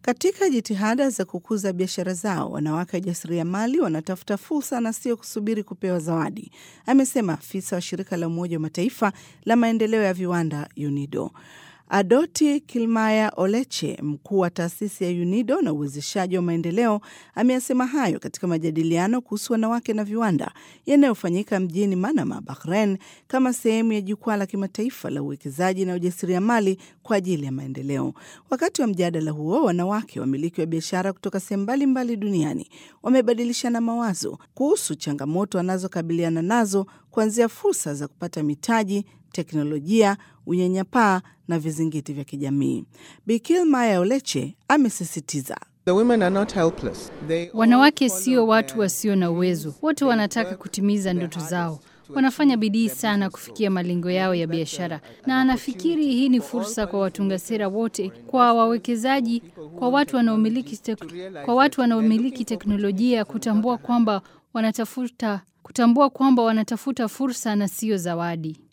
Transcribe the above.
Katika jitihada za kukuza biashara zao, wanawake wajasiriamali wanatafuta fursa na sio kusubiri kupewa zawadi, amesema afisa wa shirika la Umoja wa Mataifa la maendeleo ya viwanda UNIDO. Adoti Kilmaya Oleche, mkuu wa taasisi ya UNIDO na uwezeshaji wa maendeleo, ameyasema hayo katika majadiliano kuhusu wanawake na viwanda yanayofanyika mjini Manama, Bahrain, kama sehemu ya jukwaa la kimataifa la uwekezaji na ujasiriamali kwa ajili ya maendeleo. Wakati wa mjadala huo, wanawake wamiliki wa biashara kutoka sehemu mbalimbali duniani wamebadilishana mawazo kuhusu changamoto wanazokabiliana nazo, kuanzia fursa za kupata mitaji teknolojia, unyanyapaa na vizingiti vya kijamii. Bikil Maya Oleche amesisitiza wanawake sio watu wasio na uwezo, wote wanataka kutimiza ndoto zao. Wanafanya bidii sana kufikia malengo yao ya biashara, na anafikiri hii ni fursa kwa watunga sera wote, kwa wawekezaji, kwa watu wanaomiliki tek kwa watu wanaomiliki teknolojia kutambua kwamba wanatafuta kutambua kwamba wanatafuta fursa na sio zawadi.